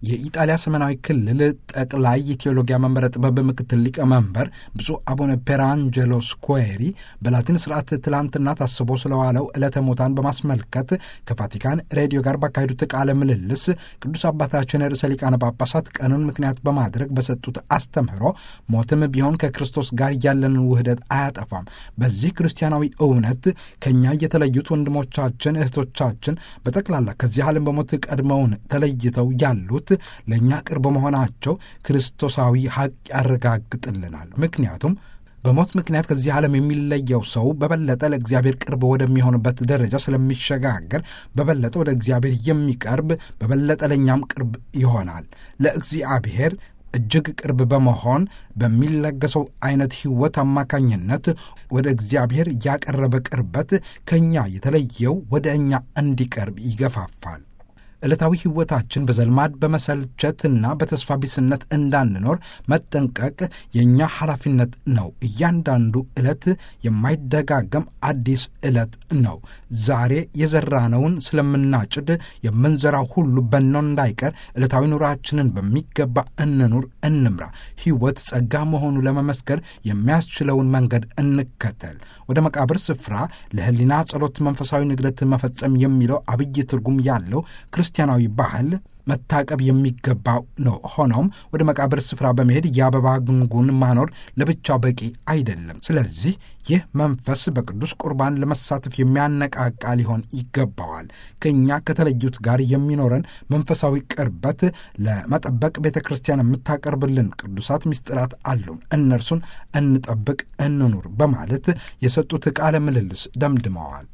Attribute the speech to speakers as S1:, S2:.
S1: የኢጣሊያ ሰሜናዊ ክልል ጠቅላይ የቴዎሎጊያ መንበረ ጥበብ ምክትል ሊቀመንበር ብፁዕ አቡነ ፔራንጀሎ ስኩዌሪ በላቲን ስርዓት ትላንትና ታስቦ ስለዋለው ዕለተ ሞታን በማስመልከት ከቫቲካን ሬዲዮ ጋር ባካሄዱት ቃለ ምልልስ ቅዱስ አባታችን ርዕሰ ሊቃነ ጳጳሳት ቀኑን ምክንያት በማድረግ በሰጡት አስተምህሮ ሞትም ቢሆን ከክርስቶስ ጋር ያለንን ውህደት አያጠፋም። በዚህ ክርስቲያናዊ እውነት ከእኛ የተለዩት ወንድሞቻችን እህቶቻችን በጠቅላላ ከዚህ ዓለም በሞት ቀድመውን ተለይተው ያሉት ለእኛ ቅርብ መሆናቸው ክርስቶሳዊ ሐቅ ያረጋግጥልናል። ምክንያቱም በሞት ምክንያት ከዚህ ዓለም የሚለየው ሰው በበለጠ ለእግዚአብሔር ቅርብ ወደሚሆንበት ደረጃ ስለሚሸጋገር በበለጠ ወደ እግዚአብሔር የሚቀርብ በበለጠ ለእኛም ቅርብ ይሆናል። ለእግዚአብሔር እጅግ ቅርብ በመሆን በሚለገሰው አይነት ሕይወት አማካኝነት ወደ እግዚአብሔር ያቀረበ ቅርበት ከእኛ የተለየው ወደ እኛ እንዲቀርብ ይገፋፋል። ዕለታዊ ሕይወታችን በዘልማድ በመሰልቸትና በተስፋ ቢስነት እንዳንኖር መጠንቀቅ የእኛ ኃላፊነት ነው። እያንዳንዱ ዕለት የማይደጋገም አዲስ ዕለት ነው። ዛሬ የዘራነውን ስለምናጭድ የምንዘራው ሁሉ በኖ እንዳይቀር ዕለታዊ ኑራችንን በሚገባ እንኑር፣ እንምራ። ሕይወት ጸጋ መሆኑ ለመመስከር የሚያስችለውን መንገድ እንከተል። ወደ መቃብር ስፍራ ለሕሊና ጸሎት፣ መንፈሳዊ ንግደት መፈጸም የሚለው አብይ ትርጉም ያለው ክርስቲያናዊ ባህል መታቀብ የሚገባው ነው። ሆኖም ወደ መቃብር ስፍራ በመሄድ የአበባ ጉንጉን ማኖር ለብቻው በቂ አይደለም። ስለዚህ ይህ መንፈስ በቅዱስ ቁርባን ለመሳተፍ የሚያነቃቃ ሊሆን ይገባዋል። ከእኛ ከተለዩት ጋር የሚኖረን መንፈሳዊ ቅርበት ለመጠበቅ ቤተ ክርስቲያን የምታቀርብልን ቅዱሳት ምስጢራት አሉን። እነርሱን እንጠብቅ፣ እንኑር በማለት የሰጡት ቃለ ምልልስ ደምድመዋል።